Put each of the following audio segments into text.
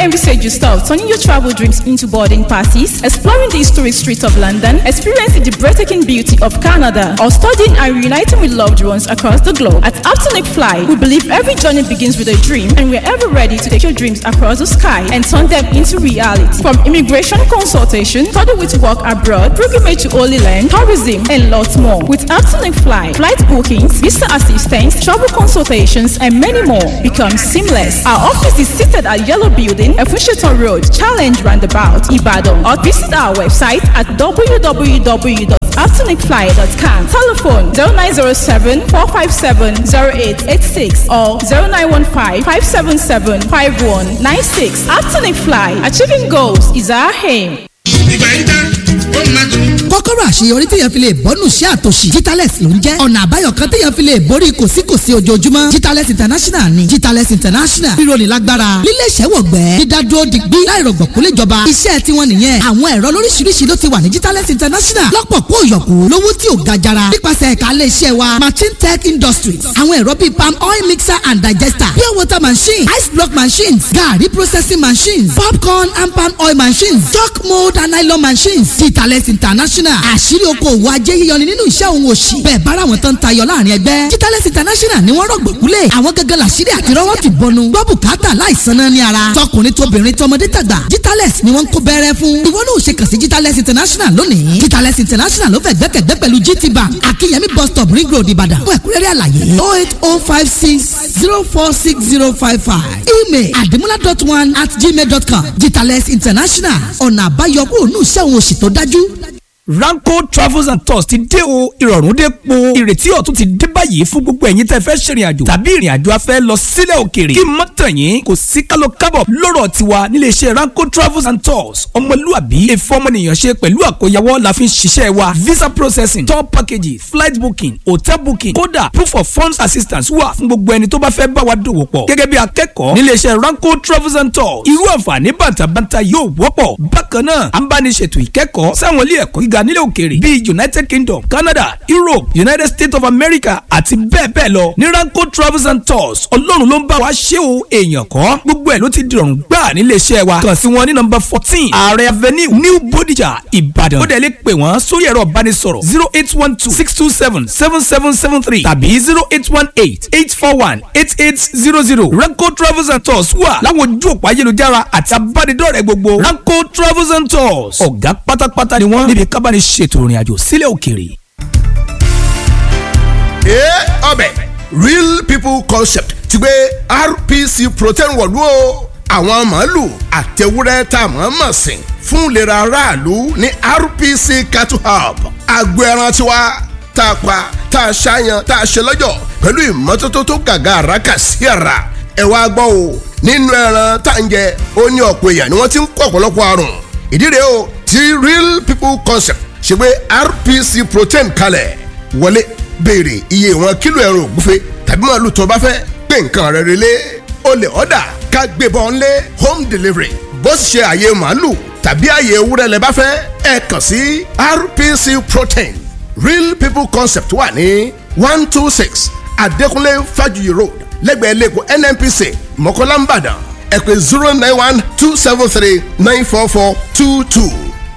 envisage yourself turning your travel dreams into boarding passes, exploring the historic streets of London, experiencing the breathtaking beauty of Canada, or studying and reuniting with loved ones across the globe? At Aptonic Fly, we believe every journey begins with a dream, and we're ever ready to take your dreams across the sky and turn them into reality. From immigration consultation, study with work abroad, pilgrimage to Holy Land, tourism, and lots more. With Aptonic Fly, flight bookings, visa assistance, travel consultations, and many more become seamless. Our office is seated at Yellow Building, Efusheton Road, Challenge Roundabout, Ibadan, or visit our website at www.aptonicfly.com. Telephone 0907 457 0886 or 0915 577 5196. Aptonic Fly, achieving goals is our aim. ìgbà yìí tán ó máa tún. kọ́kọ́rọ́ àṣeyọrí téèyàn fi lè bọ́nù sí àtòṣì Jitales ló ń jẹ́ ọ̀nà àbáyọ kan téèyàn fi lè borí kòsíkòsí ojoojúmọ́ Jitales international ni Jitales international rírọ̀lì lágbára lílé iṣẹ́ wọ̀gbẹ́ dídádúró digbí láìrọ̀gbọ̀kú léjọba iṣẹ́ tiwọn nìyẹn àwọn ẹ̀rọ lóríṣiríṣi ló ti wà ní Jitales international lọ́pọ̀ kó yọ̀kú lówó tí ò ga jara nípasẹ̀ ẹ̀ka ilé iṣẹ́ wa machine tech industries àwọn ẹ̀rọ bíi palm oil mixer and digester pure water machine ice block machines garri processing machines popcorn and palm oil machines chalk mold and nylon machines Jitales international àṣírí okòwò ajé yíyọni nínú iṣẹ́ òun òṣì bẹ́ẹ̀ bára àwọn tó ń tayọ láàrin ẹgbẹ́ Jitales international ni wọ́n rọ̀gbọ̀kúlẹ̀ àwọn gangan làṣírí àti rọ́wọ́ ti bọnu gbọ́ bùkátà láìsan náà ní ara tọkùnrin tóbìnrin tọmọdé tàgbà Jitales ni wọ́n ń kó bẹ́rẹ́ fún ìwọ náà ò ṣe kàn sí Jitales international lónìí Jitales international ló fẹ́ gbẹ́kẹ̀gbẹ́ pẹ̀lú GT bank akínyẹmí bus stop ring road ìbàdàn fún ẹ̀kúnrẹ́rẹ́ àlàyé oh eight oh five six zero four six zero five five email adimula dot one at gmail dot com Jitales international ọ̀nà àbáyọ kúrò ní iṣẹ́ òun òṣì tó dájú. Ranko Travels and Tours ti dé o ìrọ̀rùn dé po ìrètí ọ̀tun ti dé báyìí fún gbogbo ẹ̀yin tẹ́ fẹ́ ṣèrìn àjò tàbí ìrìn àjò afẹ́ lọ sílẹ̀ òkèèrè kí mọ́ tàn yín kò sí kálọ̀ kábọ̀ lọ́rọ̀ tiwa nílé iṣẹ́ Ranko Travels and Tours ọmọlúàbí èfọ́ ọmọnìyàn ṣe pẹ̀lú àkóyawọ́ la fi ń ṣiṣẹ́ wa visa processing tour packages flight booking hotel booking kódà proof of funds assistance wà fún gbogbo ẹni tó bá fẹ́ bá wa dòwò pọ̀ gẹ́gẹ́ bí akẹ́kọ̀ọ́ nílé iṣẹ́ Ranko Travels and Tours irú àǹfààní bàtàbàtà yóò wọ́pọ̀ bákan náà à ń bá ní ṣètò ìkẹ́kọ̀ọ́ sáwọn ilé ẹ̀kọ́ gíga nílẹ̀ òkèèrè bíi united kingdom canada europe united states of america àti bẹ́ẹ̀ bẹ́ẹ̀ lọ ní ranko travels and tours ọlọ́run ló ń bá wa ṣé o èèyàn kọ́ gbogbo ẹ̀ ló ti dìrọ̀rùn gbà nílé iṣẹ́ wa kàn sí wọn ní nọ́mbà fourteen ààrẹ avenue new bodija ìbàdàn ó dẹ̀ lè pè wọ́n sórí ẹ̀rọ ìbánisọ̀rọ̀ zero eight one two six two seven seven seven seven three tàbí zero eight one eight eight four one eight eight zero zero ranko travels and tours wà láwọn ojú òpó ayélujára àti abánidọ́rẹ̀ẹ́ gbogbo ranko travels and tours ọ̀gá pátápátá ni wọ́n níbi kábàánì ṣètò ìrìn àjò sílẹ̀ òkèèrè. ee ọbẹ̀ real people concept ti gbé rpc protein wọ̀lú o àwọn màálù àtẹwúrẹ́ tá a mọ̀ mọ̀ sìn fún ìlera aráàlú ní rpc cattle hub agbo ẹran tiwa tá a pa tá a ṣàyàn tá a ṣe lọ́jọ̀ pẹ̀lú ìmọ́tótó tó gàgà àràkà sí ara ẹ wá gbọ́ o nínú ẹran tá à ń jẹ ó ní ọ̀pọ̀ èèyàn ni wọ́n ti ń kó ọ̀pọ̀lọpọ̀ àrùn ìdí rèé o ti real people concept ṣe gbé rpc protein kalẹ̀ wọlé béèrè iye ìwọ̀n kílò ẹran ògúnfe tàbí màálù tó bá fẹ́ pé nǹkan rẹ̀ relé o lè ọ̀dà ká gbébọn ńlé home delivery bó sì ṣe àyè màálù tàbí àyè ewúrẹ́ lẹ bá fẹ́ ẹ kàn sí rpc protein real people concept wà ní one two six adékúnlé fájuyì road lẹ́gbẹ̀ẹ́ lẹ́kọ̀ọ́ nnpc mọ̀kọ́lá nìbàdàn ẹ pè zero nine one two seven three nine four four two two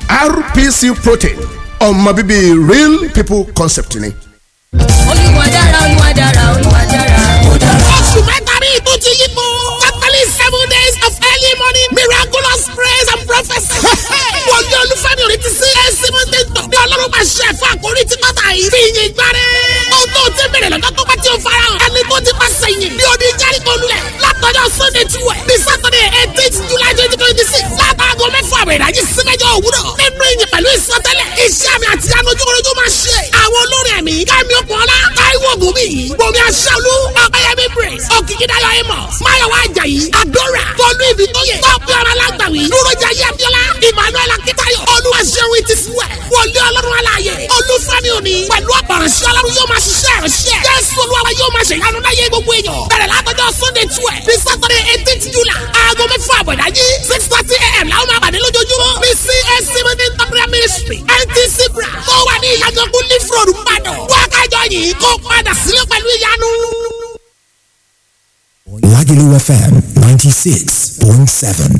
rpc protein ọmọ bíbí real people concept ni. olúwa dára olúwa dára olúwa dára. ó dára. oṣù mẹ́ta rí ìtú ti yípo. catholic seven days of early morning miraculous praise and prophecy. wọ́n yọ olúfẹ́mi orí ti sí ẹ̀sì mọ́tẹ́ tọ̀. ní ọlọ́run máa ṣe ẹ̀fọ́ àkórí tí kọ́ta yìí. fi yin gbáre. ohun tó ti bẹ̀rẹ̀ lọ́jọ́ tó bá ti ń fara hàn. ẹni tó ti pàṣẹ yìn. bí odi jẹ́ríkò lulẹ̀. látọjọ́ sunday twelve ní saturday eighteen july twenty twenty six. látàgọ́ mẹ́fà àwẹ̀ ìdájí sí mẹ́jọ òwúrọ̀. nínú ìyìn pẹ̀lú ìsọtẹ́lẹ̀. iṣẹ́ àmì àti anujúkúrújú máa ṣe. àwọn olórin ẹ̀mí kẹ́mi ọ̀pọ̀lá táíwò gòmí gbomi aṣáálú ọ̀pẹ̀yẹmí praise òkìkídáyọ̀ amos máyọ̀wá ajayi adora tọ́lú ibi tó yẹ tọ́pẹ́ ọ̀rọ̀ alágbàwí dúrójà yẹ́bíọ́lá emmanuel akitayo olúwaṣẹ́wó ti fúwẹ̀ wọlé ọlọ́run aláàyè olúfẹ́mi òní pẹ̀lú ọ̀pọ̀ránṣẹ́ ọlọ́run yóò máa ṣiṣẹ́ ìránṣẹ́ jésù olúwa yóò máa ṣe ìyanu láyé gbogbo èèyàn bẹ̀rẹ̀ látọjọ́ sunday twelve ní saturday eighteen july aago mẹ́fà àbọ̀dájí six thirty a.m. làwọn máa pàdé lójoojúmọ́ ní cac meeting temporary ministry ntc bra tó wà ní ìyàgànkú leaf road mbàdàn wákàjọ yìí kó padà sílé pẹ̀lú ìyanu. Lagelu FM 96.7. seven.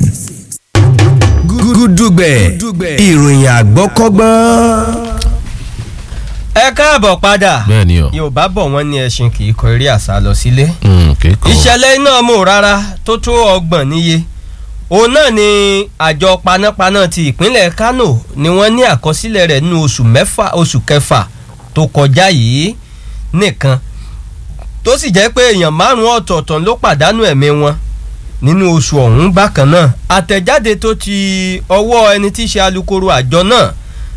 gúdúgbẹ̀ ìròyìn àgbọ́kọ́gbọ́n. ẹ káàbọ̀ padà bẹ́ẹ̀ni o yorùbá bọ̀ wọ́n ní ẹṣin kì í kọ eré àṣà lọ sílé. Mm, kéèkó ìṣẹ̀lẹ̀ iná mò rárá tó tó ọgbọ̀n níye òun náà ni àjọ panápaná ti ìpínlẹ̀ kano ni wọ́n ní àkọsílẹ̀ rẹ̀ nínú oṣù mẹ́fà oṣù kẹfà tó kọjá yìí nìkan tó sì jẹ́ pé èèyàn márùn-ún ọ̀tọ̀ọ̀tọ̀ ló pàdánù ẹ̀mí wọn nínú oṣù ọ̀hún bákan náà àtẹ̀jáde tó ti ọwọ́ ẹni tí í ṣe alukoro àjọ náà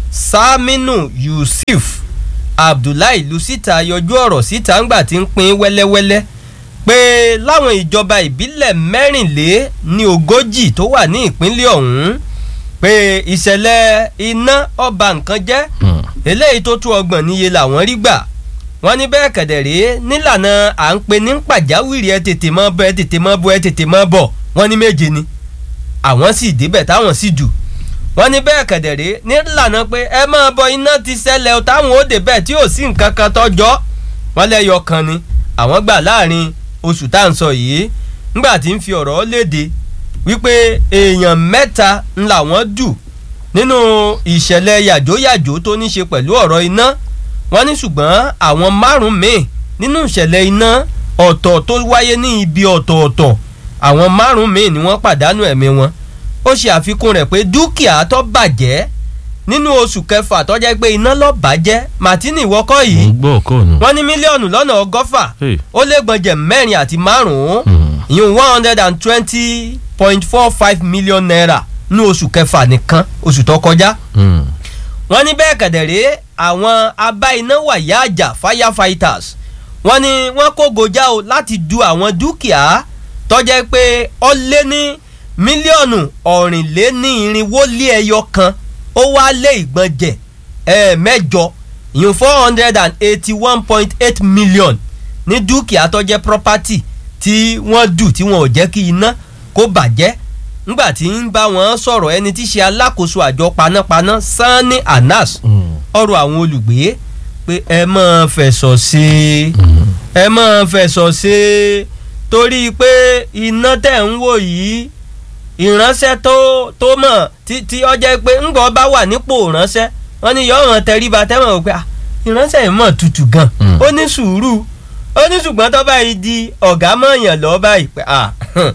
saminu yusuf abdullahi lusita yọjú ọ̀rọ̀ síta ńgbà tí ń pín wẹ́lẹ́wẹ́lẹ́ pé láwọn ìjọba ìbílẹ̀ mẹ́rìnlé ní ogójì tó wà ní ìpínlẹ̀ ọ̀hún pé ìṣẹ̀lẹ̀ iná ọba nǹkan jẹ́ eléyìí tó tó ọgbọ̀n níye làwọn rí gbà wọ́n ní bẹ́ẹ̀ kẹ̀dẹ̀rẹ́ nílànà à ń pe ní pàjáwìrì ẹ tètè mọ́ bọ́ ẹ tètè mọ́ bọ́ ẹ tètè mọ́ bọ̀ wọ́n ní méje ni àwọn sì débẹ̀ táwọn sì jù wọ́n ní bẹ́ẹ̀ kẹ̀dẹ̀rẹ́ nílànà pé ẹ máa bọ iná ti ṣẹlẹ̀ o táwọn ó débẹ̀ tí ò sí nǹkan kan tọ́jọ́ wọ́n lẹ́yọ kan ni àwọn gbà láàrin oṣù tá à ń sọ yìí ńgbà tí ń fi ọ̀rọ̀ léde wípé èèyàn mẹ́ta ń làwọn dù nínú ìṣẹ̀lẹ̀ yàjóyàjó tó ní ṣe pẹ̀lú ọ̀rọ̀ iná wọ́n ní ṣùgbọ́n àwọn márùn-ún míì nínú ìṣẹ̀lẹ̀ iná ọ̀tọ̀ tó wáyé ní ibi ọ̀tọ̀ọ̀tọ̀ àwọn márùn-ún míì ni wọ́n pàdánù ẹ̀mí wọn ó ṣe àfikún rẹ̀ pé dúkìá tó bàjẹ́ nínú oṣù kẹfà tó jẹ́ pé iná ló bàjẹ́ martini ìwọ́kọ́ yìí gbọ́ ọkọ nù. wọ́n ní mílíọ̀nù lọ́nà ọgọ́fà Hey. ó lé gbọ̀njẹ̀ mẹ́rin àti márùn-ún ìyún one hundred and twenty point four five million naira ní oṣù kẹfà nìkan oṣù tó kọjá Mm. wọ́n ní bẹ́ẹ̀ kẹ̀dẹ̀rẹ́ àwọn abá iná wàyà àjà firefighters wọ́n ní wọ́n kó gojá o láti du àwọn dúkìá tọ́jẹ́ pé ó lé ní mílíọ̀nù ọ̀rìnlénírinwó lé ẹyọ kan ó wá lé ìgbọ̀njẹ̀ ẹ̀ẹ̀mẹ́jọ ìyún four hundred and eighty one point eight million ní dúkìá tọ́jẹ́ property tí wọ́n dù tí wọn ò jẹ́ kí iná kó bàjẹ́ ngbà tí ń bá wọn sọ̀rọ̀ ẹni tí í ṣe alákòóso àjọ panápaná sanni anas ọ̀rọ̀ àwọn olùgbé pé ẹ máa fẹ̀sọ̀ sí i ẹ máa fẹ̀sọ̀ sí i torí pé iná tẹ̀ ń wò yìí ìránṣẹ́ tó tó mọ̀ tí tí ọ jẹ́ pé ńgbọ́ bá wà nípò ìránṣẹ́ wọ́n ní yọ̀ọ̀ràn tẹríba tẹ́wọ̀n wò pé ah, ìránṣẹ́ yìí mọ̀ tutù gan ó ní sùúrù ó ní ṣùgbọ́n tó báyìí di ọ̀gá mọ̀ọ́yàn lọ́ọ́ báyìí pé ah,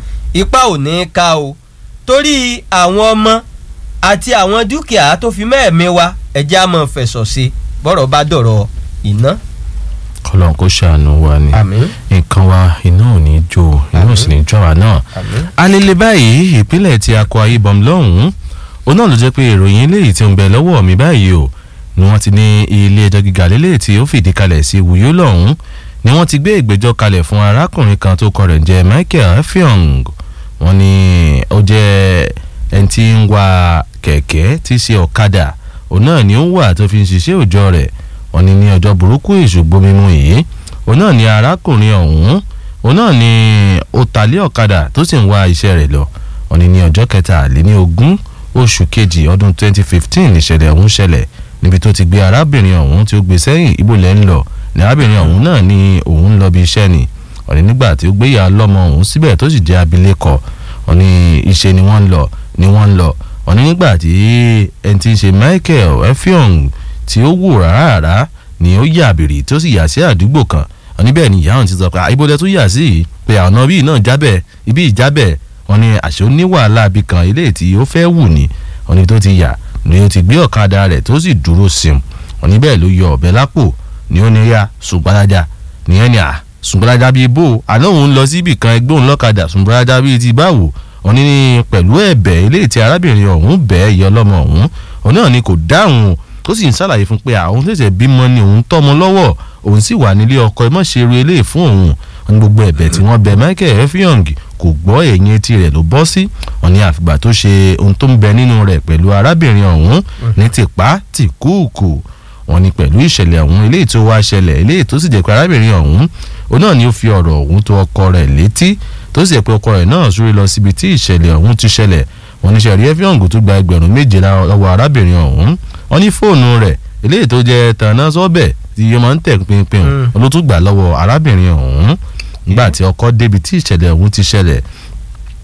ipa ò ní ká o torí àwọn ọmọ àti àwọn dúkìá tó fi mẹ́ẹ̀mí wa ẹ̀jẹ̀ á mọ̀ fẹ̀sọ̀ sí bọ́rọ̀ bá dọ̀rọ̀ iná. kọlọ́n kó ṣàánú wa ni Àmín. nǹkan wa iná ò ní jó iná ò sì ní jó wa náà. alele báyìí ìpínlẹ̀ ti Akwa Ibom lọ́hùn-ún òun náà ló jẹ́ pé ìròyìn eléyìí tí ń bẹ lọ́wọ́ mi báyìí o ni wọ́n ti ní ilé ẹjọ́ gíga lélẹ̀ tí ó fìdí kalẹ̀ sí Wùyó lọ́hùn-ún ni wọ́n ti gbé ìgbẹ́jọ́ kalẹ̀ fún arákùnrin kan tó kọ rẹ̀ ń jẹ́ Michael Effiong wọ́n ní ó jẹ́ ẹni tí ń wa kẹ̀kẹ́ tí í ṣe ọ̀kadà òun náà ni ó wà tó fi ń ṣiṣẹ́ òòjọ́ rẹ̀ wọ́n ní ní ọjọ́ burúkú ìṣùgbọ́n mímú yìí òun náà ni arákùnrin ọ̀hún òun náà ni ó talé ọ̀kadà tó sì ń wá iṣẹ́ rẹ̀ lọ wọ́n ní ní ọjọ́ kẹtàléní ogún oṣù kejì ọdún 2015 ìṣẹ̀lẹ̀ ọ̀hún ṣẹlẹ̀ níbi tó ti gbé arábìnrin ọ̀hún tí ó gbé sẹ́yìn ibo lẹ́ ń lọ ní arábìnrin ọ̀hún náà ni òun lọ bí iṣẹ́ ni wọ́n ní nígbà tí ó gbé ìyá lọ́mọ ọ̀hún síbẹ̀ tó sì jẹ́ abilékọ wọ́n ní iṣẹ́ ni wọ́n ń lọ ni wọ́n ń lọ wọ́n ní nígbà tí ẹni tí ń ṣe Michael Effiong tí ó wò rárá ni ó yà bèrè tó sì yà sí àdúgbò kan wọ́n ní bẹ́ẹ̀ ni ìyá ọ̀hún ti sọ pé àìbọ̀dẹ tó yà sí yìí pé ọ̀nà bíi náà jábẹ̀ ibi ìjábẹ̀ wọ́n ní àṣẹ ó ní wàhálà ibì kan eléyìí tí ó fẹ́ wù ní wọ́n ní tó ti yà ni ó ti gbé ọ̀kadà rẹ̀ tó sì dúró sim wọ́n ní bẹ́ẹ̀ ló yọ ọ̀bẹ lápò ni ó ní yá ṣùgbọ́n nìyẹn ni à ṣùgbọ́n bíi bò àná òun lọ síbì kan ẹgbẹ́ òun lọ́kadà ṣùgbọ́n bíi ti báwò wọ́n ní pẹ̀lú ẹ̀bẹ̀ eléyìí tí arábìnrin ọ̀hún bẹ́ẹ̀ yọ ọlọ́mọ ọ̀hún òun náà ni kò dáhùn ó sì ń ṣàlàyé fún pé àwọn ṣẹ̀ṣẹ̀ bímọ ni òun tọ́mọ lọ́wọ́ òun sì wà nílé ọkọ ẹ má ṣe eré eléyìí fún òun wọ́n ní gbogbo ẹ̀bẹ̀ tí wọ́n bẹ Michael Effiong kò gbọ́ ẹ̀yìn etí rẹ̀ ló bọ́ sí wọ́n ní àfìgbà tó ṣe ohun tó ń bẹ nínú rẹ̀ pẹ̀lú arábìnrin ọ̀hún ní tìpá tìkúùkù wọ́n ní pẹ̀lú ìṣẹ̀lẹ̀ ọ̀hún eléyìí tó wá ṣẹlẹ̀ eléyìí tó sì jẹ́ pé arábìnrin ọ̀hún òun náà ni ó fi ọ̀rọ̀ ọ̀hún tó ọkọ rẹ̀ létí tó sì jẹ́ pé ọkọ rẹ̀ náà súré lọ síbi tí ìṣẹ̀lẹ̀ ọ̀hún ti ṣẹlẹ̀ wọ́n ní sẹ̀rí Effiong tó gba ẹgbẹ̀rún méje lọ́wọ́ arábìnrin ọ̀hún wọ́n ní fóònù rẹ̀ eléyìí tó jẹ́ tànà sọ́bẹ̀ tí yóò máa ń tẹ̀ pinpin ló tún gbà lọ́wọ́ arábìnrin ọ̀hún nígbà tí ọkọ débi tí ìṣẹ̀lẹ̀ ọ̀hún ti ṣẹlẹ̀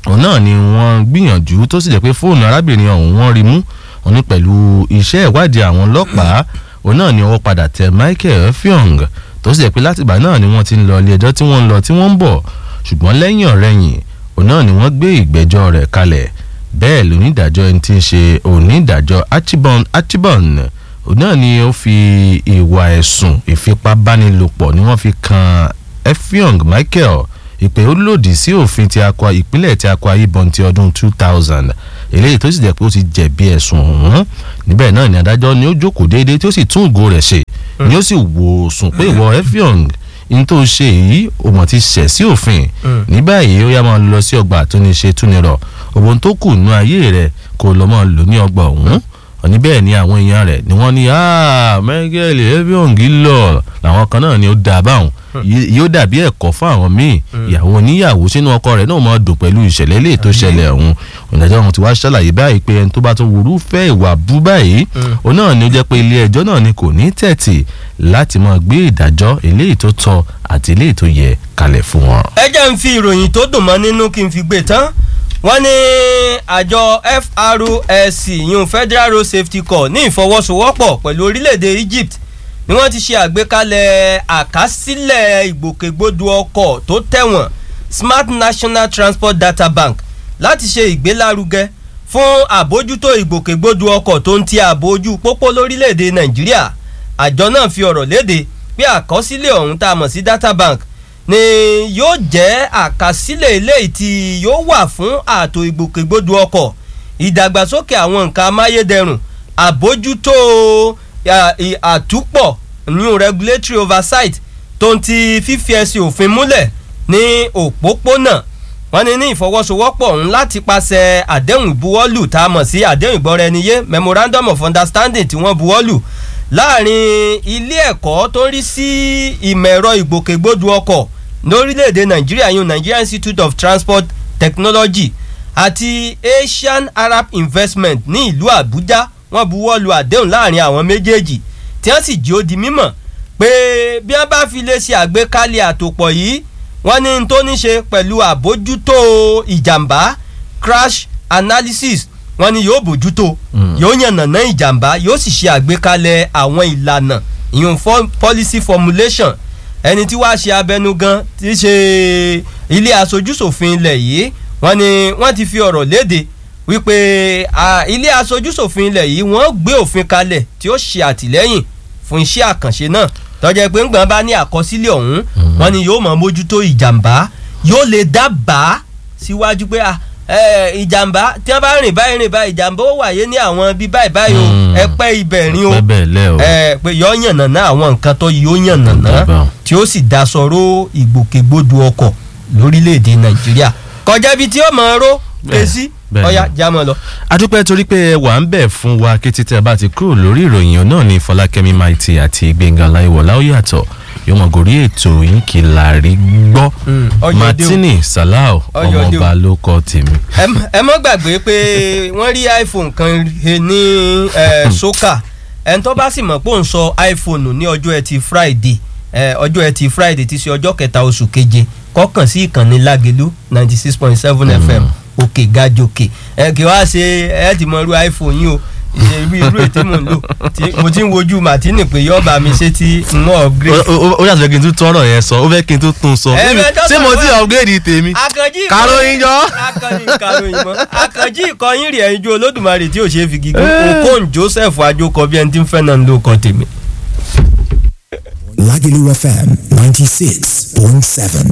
òun náà ni wọ́n gbìyànjú tó sì jẹ́ pé fóònù arábìnrin ọ̀hún wọ́n rí mú òun ní pẹ̀lú iṣẹ́ ìwádìí àwọn ọlọ́pàá òun náà ni ọwọ́ padà tẹ Michael Fiong tó sì jẹ́ pé látìgbà náà ni wọ́n ti ń lọ ilé ẹjọ́ tí wọ́n ń lọ tí wọ́n ń bọ̀ ṣùgbọ́n lẹ́yìn ọ̀rẹ́yìn òun náà ni wọ́n gbé ìgbẹ́jọ́ rẹ̀ kalẹ̀ bẹ́ẹ̀ lónídàájọ́ ẹni tí ń ṣe onídàájọ́ Archibald Archibald òun náà ni ó fi ìwà ẹ̀sùn ìfipábánilòpọ̀ ni wọ́n fi kan Effiong Michael ìpè ó lòdì sí òfin ti akwa ìpínlẹ̀ ti Akwa Ibom ti ọdún two thousand eléyìí tó sì jẹ́ pé ó ti jẹ̀bi ẹ̀sùn ọ̀hún níbẹ̀ náà ni adájọ́ ni ó jókòó déédéé tí ó sì tún ògo rẹ̀ ṣe ni ó sì wò sùn pé ìwọ Effiong n tó ṣe yìí o mọ̀ ti ṣẹ̀ sí òfin ní báyìí ó yá máa lọ sí ọgbà tó ní ṣe túnirọ̀ òbọn tó kù nú ayé rẹ̀ kó lọ́ máa lò ní ọgbà ọ̀hún òní bẹ́ẹ̀ ni àwọn èèyàn rẹ̀ ni wọ́n ní Michael Effiong lọ làwọn kan náà ni ó dà báwọn yóò dàbí ẹ̀kọ́ fún àwọn míì ìyàwó oníyàwó sínú ọkọ rẹ̀ náà máa dùn pẹ̀lú ìṣẹ̀lẹ̀ ilé tó ṣẹlẹ̀ ọ̀hún ìdájọ́ wọn ti wá ṣàlàyé báyìí pé ẹni tó bá tún wúrú fẹ́ ìwà bú báyìí òun náà ni ó jẹ́ pé ilé ẹjọ́ náà ni kò ní tẹ̀tì láti máa gbé ìdájọ́ eléyìí tó tọ́ àti eléyìí tó yẹ kalẹ̀ fún wọn. ẹ jẹ́ ń fi ìròyìn tó dùn mọ́ nínú kí n fi gbé tán wọ́n ní àjọ FRSC yun Federal Road Safety Corps ní ìfọwọ́sowọ́pọ̀ pẹ̀lú orílẹ̀-èdè Egypt ni wọ́n ti ṣe àgbékalẹ̀ àkásílẹ̀ ìgbòkègbodò ọkọ̀ tó tẹ̀wọ̀n Smart National Transport Data Bank láti ṣe ìgbélárugẹ fún àbójútó ìgbòkègbodò ọkọ̀ tó ń ti ààbò ojú pópó lórílẹ̀‐èdè Nàìjíríà àjọ náà fi ọ̀rọ̀ léde pé àkọsílẹ̀ ọ̀hún tá a mọ̀ sí Data Bank ni yóò jẹ́ àkásílẹ̀ eléyìí tí yóò wà fún ààtò ìgbòkègbodò ọkọ̀ ìdàgbàsókè àwọn nǹkan amáyédẹrùn àbójútó àtúpọ̀ new regulatory oversight tó ń ti fífi ẹsẹ̀ òfin múlẹ̀ ní òpópónà wọ́n ní ní ìfọwọ́sowọ́pọ̀ ọ̀hún láti pàṣẹ àdéhùn ìbuwọ́lù tá a mọ̀ sí àdéhùn ìgbọ́ra-ẹniyé memorandum of understanding tí wọ́n buwọ́lù láàrin ilé ẹ̀kọ́ tó ń rí sí ìmọ̀ ẹ̀rọ ìgbòkègbodò ọkọ̀ lórílẹ̀‐èdè nàìjíríà yun Nigeria Institute of Transport Technology àti Asian Arab Investment ní ìlú Àbújá wọ́n buwọ́lù àdéhùn láàrin àwọn méjèèjì tí wọ́n sì jí ó di mímọ̀ pé bí wọ́n bá fi lè ṣe àgbékalẹ̀ àtòpọ̀ yìí wọ́n ní n tó ní ṣe pẹ̀lú àbójútó ìjàmbá crash analysis wọ́n ní yóò bójútó yóò yànnàná ìjàmbá yóò sì ṣe àgbékalẹ̀ àwọn ìlànà ìyún policy formulation ẹni tí wàá ṣe abẹnugan tí í ṣe ilé aṣojúṣòfin ilẹ̀ yìí wọ́n ní wọ́n ti fi ọ̀rọ̀ léde wípé ilé aṣojúṣòfin ilẹ̀ yìí wọ́n gbé òfin kalẹ̀ tí ó ṣe àtìlẹ́yìn fún iṣẹ́ àkànṣe náà tọ́jà pé ńgbọ́n bá ní àkọsílẹ̀ ọ̀hún wọ́n ní yóò máa mójútó ìjàmbá yóò lè dábàá síwájú pé ìjàmbá tí wọ́n bá rìn báyìí rìn báyìí ìjàmbá ó wáyé ní àwọn bí báyìí báyìí o ẹ pẹ́ ibẹ̀ rin o pé yọ yànnàná àwọn nǹkan tó yóò yànnàná tí ó sì daṣọró ìgbòkègbodò ọkọ̀ lórílẹ̀‐èdè nàìjíríà kọjá ibi tí ó máa ró èsì ọ̀yá jámọ́ lọ. adúpẹ́ torí pé ẹ wà ń bẹ̀ fún wa kí títẹ́ bá ti kúrò lórí ìròyìn náà ní fọlákẹ́mi maiti àti gbẹ̀ngàn láìwọ̀lá ó yàtọ̀ yóò mọ̀ gòrí ètò yín kí láàrí gbọ́ martini salau ọmọọba ló kọ́ tèmi. ẹ mọ́ gbàgbé pé wọ́n rí iphone kan ní soka ẹni tó bá sì mọ̀ pé òun sọ iphone ní ọjọ́ ẹtì friday ọjọ́ ẹtì friday ti ṣe ọjọ́ kẹta oṣù keje kọ́kàn sí ìkànnì lágẹ̀lú ninety six point seven fm òkè gajòkè ẹ kì wá ṣe ẹ ti mọ irú iphone yín o irú irú ètè mò ń lò mo ti ń wojú martini pé yóò bá mi ṣe tí n mọ upgrade. ó yàtọ̀ kí n tún tọrọ yẹn sọ ó fẹ́ kí n tún tún sọ ṣé mo ti upgrade tèmi kàròyìn jọ. akànjí kàròyìn mọ akànjí ìkọyín rẹ̀ ẹ̀yinjú olódùmarè tí ò ṣe é fi gígùn okon joseph ajókọ bí ẹni tí ń fẹ́ náà ń lò kan tèmi. Lagelu FM ninety six point seven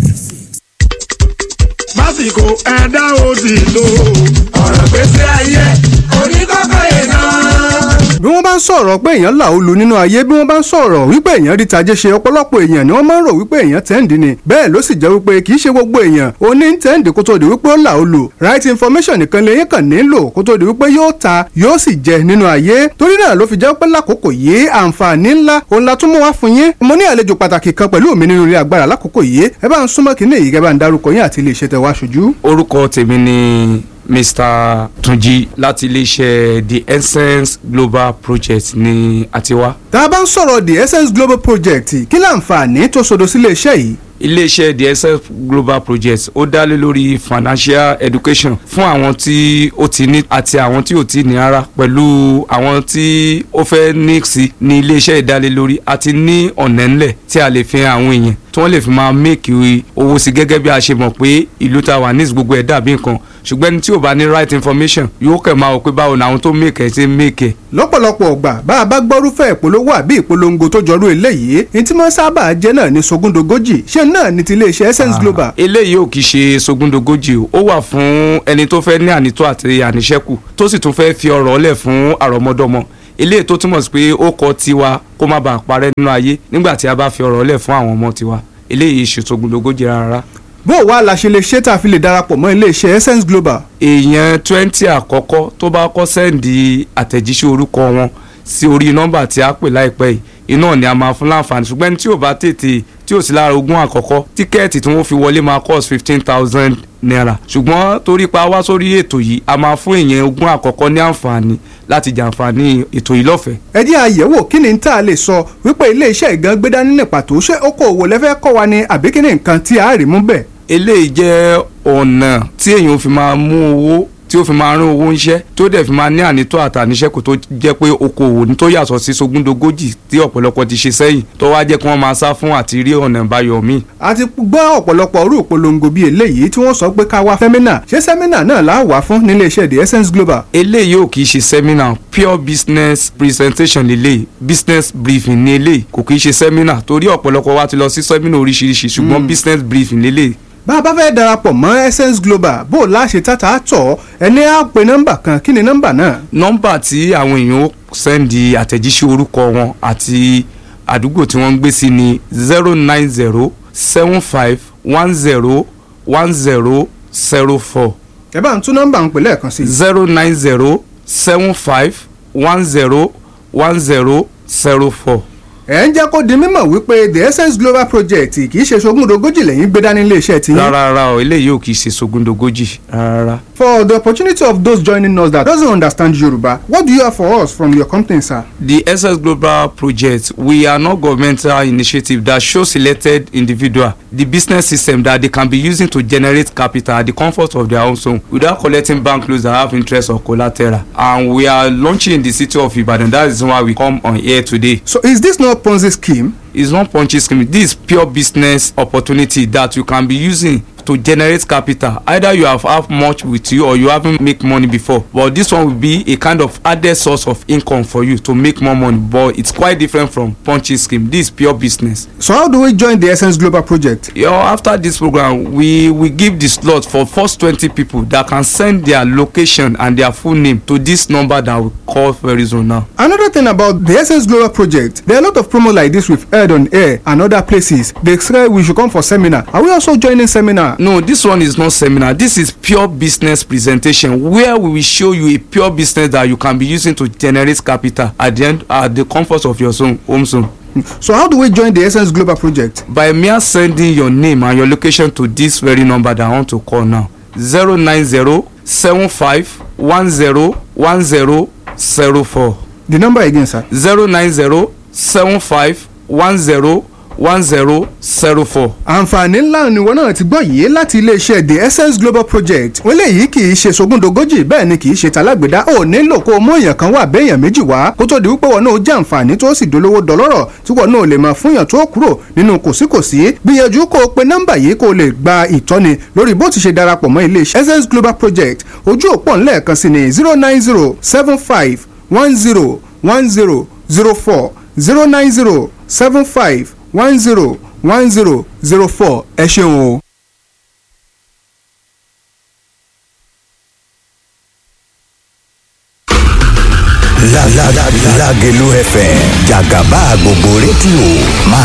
lásìkò ẹ̀dá òdì lò ọ̀rọ̀ gbèsè ayé oníkọ́kọ́ yẹn náà. bí wọ́n bá ń sọ̀rọ̀ pé èèyàn là ó lu nínú ayé bí wọ́n bá ń sọ̀rọ̀ wípé èèyàn rí tajé ṣe ọ̀pọ̀lọpọ̀ èèyàn ni wọ́n máa ń rò wípé èèyàn tẹ́ǹdì ni bẹ́ẹ̀ ló sì jẹ́ wípé kì í ṣe gbogbo èèyàn ó ní tẹ́ǹdì kó tó di wípé ó là ó lu right information nìkan lèyìn kàn nílò kó tó di wípé yóò ta yóò sì jẹ nínú ayé torí náà ló fi jẹ́ pé lákòókò yìí àǹfààní ńlá òun la tún mú wá fún yín mo ní àlejò pàtàkì kan pẹ̀lú mi nínú ilé agbára lákòókò yìí ẹ bá ń súnmọ́ kínní yìí kẹ́ bá ń darúkọ yín àti ilé iṣẹ́ tẹ wá ṣojú. orúkọ tèmi ni mr tunji láti iléeṣẹ́ the essence global project ní àtiwá. tá a bá ń sọ̀rọ̀ the essence global project kí láǹfààní tó sodo sí iléeṣẹ́ yìí. iléeṣẹ́ the essence global project ó dá lé lórí financial education fún àwọn tí ó ti ní àti àwọn tí ò ti ní ara pẹ̀lú àwọn tí ó fẹ́ ní sí ní iléeṣẹ́ ìdálélórí àti ní ọ̀nà ńlẹ̀ tí a lè fi hàn àwọn èèyàn tí wọ́n lè fi máa make owó sí gẹ́gẹ́ bí a ṣe mọ̀ pé ìlú ta wà ní gbogbo ẹ̀ dàbí nǹkan ṣùgbọ́n ẹni tí ò bá ní right information yóò kẹ̀ máa wò pé báwo ni àwọn tó make ẹ̀ ṣe make ẹ̀. lọ́pọ̀lọpọ̀ ọgbà bá a bá gbọ́rúfẹ́ ìpolówó àbí ìpolongo tó jọrú eléyìí ní tí wọ́n sábà jẹ́ náà ní sogúndogójì ṣé náà ní ti iléeṣẹ́ essence global. eléyìí ò kì í ṣe sogúndogójì o ó wà fún ẹni tó fẹ́ ní ànító àti àníṣẹ́kù tó sì tún fẹ́ fi ọ̀rọ̀ lẹ̀ fún àrọ́mọdọ́mọ eléyìí tó túmọ̀ sí pé ó kọ tiwa kó má bàa parẹ́ nínú ayé nígbà tí a bá fi ọ̀rọ̀ lẹ̀ fún àwọn ọmọ tiwa eléyìí ṣe sogúndogójì rárá bó o wá la ṣe lè ṣe tá a fi lè darapọ̀ mọ́ iléeṣẹ́ essence global. èèyàn twenty àkọ́kọ́ tó bá kọ́ sẹ́ǹdì àtẹ̀jíṣẹ́ orúkọ wọn sí orí nọ́mbà tí a pè láìpẹ́ yìí iná ni a máa fún láǹfààní ṣùgbọ́n ẹni tí ò bá tètè tí ò sí lára ogún àkọ́kọ́ tíkẹ́ẹ̀tì tí wọ́n fi wọlé máa cost fifteen thousand naira ṣùgbọ́n torí pa wá sórí ètò yìí a máa fún èèyàn ogún àkọ́kọ́ ní àǹfààní láti jàǹfààní ètò yìí lọ́fẹ̀ẹ́. ẹ jẹ́ àyẹ̀wò kí ni tá a lè sọ wípé iléeṣẹ́ ìgan gbé dání ní pàtó ṣé okòòwò lẹ́fẹ́ kọ́ wa ni àbí kí ni nǹkan tí a rí mú bẹ́ẹ̀ eléyìí jẹ́ ọ̀nà tí èèyàn fi máa mú owó tí ó fi máa rán owó ńṣẹ́ tó dẹ̀ fi máa ní ànító àtàníṣẹ́kù tó jẹ́ pé okòwò ní tó yàtọ̀ sí sogúndogójì tí ọ̀pọ̀lọpọ̀ ti ṣe sẹ́yìn tó wá jẹ́ kí wọ́n máa sá fún àti rí ọ̀nà ìbáyọ̀ míì. a ti gbọ́ ọ̀pọ̀lọpọ̀ orú ìpolongo bíi eléyìí tí wọ́n sọ pé ká wá sẹ́mínà ṣé sẹ́mínà náà là á wà fún nílé iṣẹ́ the essence global. eléyìí ò kì í ṣe sẹ́mínà pure business presentation lélẹ̀ business briefing ní eléyìí kò kì í ṣe sẹ́mínà torí ọ̀pọ̀lọpọ̀ wa ti lọ sí sẹ́mínà oríṣiríṣi ṣùgbọ́n business briefing lélẹ̀ bá a bá fẹ́ darapọ̀ mọ́ essence global bó o láṣẹ tata tọ̀ ẹni á pe nọ́mbà kan kí ni nọ́mbà náà. nọ́mbà tí àwọn èèyàn ó sẹ́ndì àtẹ̀jíṣẹ́ orúkọ wọn àti àdúgbò tí wọ́n ń gbé sí ni zero nine zero seven five one zero one zero zero four. ẹ bá ń tún nọ́mbà ń pè lẹ́ẹ̀kan sí. zero nine zero seven five one zero one zero zero four ẹ ń jẹ́ kó di mímọ̀ wípé the essence global project kì í ṣe sogúndogójì lẹ́yìn gbé dání iléeṣẹ́ tí. rárá rárá o eléyìí ò kì í ṣe sogúndogójì rárá. for the opportunity of those joining us that doesn't understand Yoruba what do you have for us from your company sir. the essence global project we are not governmental initiative that show selected individual the business system that they can be using to generate capital at the comfort of their own home without collecting bank loans that have interest or collateral and we are launching in the city of Ibadan that is why we come on here today. so is this not Ponzi scheme. It's not Ponzi scheme. This is pure business opportunity that you can be using to generate capital. Either you have have much with you or you haven't make money before. But this one will be a kind of added source of income for you to make more money. But it's quite different from Ponzi scheme. This is pure business. So how do we join the Essence Global project? You know, after this program, we we give the slot for first twenty people that can send their location and their full name to this number that we call very soon now. Another thing about the Essence Global project, there are a lot of promos like this we've heard on air and other places. They say we should come for seminar. Are we also joining seminar? No, this one is not seminar. This is pure business presentation where we will show you a pure business that you can be using to generate capital at the end at the comfort of your zone, home zone. So how do we join the Essence Global project? By mere sending your name and your location to this very number that I want to call now. zero nine zero seven five one zero one zero zero four. The number again, sir. zero nine zero seven five one zero one zero zero four. àǹfààní ńlá ni wọn náà ti gbọ́ yìí láti iléeṣẹ́ the essence global project wọ́n léyìí kì í ṣe sogúndogójì bẹ́ẹ̀ ni kì í ṣe talágbèdá ò nílò kó o mú èèyàn kan wà béèyàn méjì wá kó tó di wípé wọn náà jẹ́ àǹfààní tó sì dolówó dọlọ́rọ̀ tí wọn náà lè máa fúnyàn tó kúrò nínú kòsíkòsí gbìyànjú kó o pe nọ́mbà yìí kó o lè gba ìtọ́ni lórí bó ti ṣe darapọ̀ mọ́ iléeṣẹ́ essence global project ojú òpó ńlẹ̀ẹ̀kan sí ni zero nine zero seven five one zero one zero zero four zero nine zero seven five one zero one zero zero four ẹ ṣeun o. Lágẹ̀lú FM jàgàbá gbogbo rédíò máa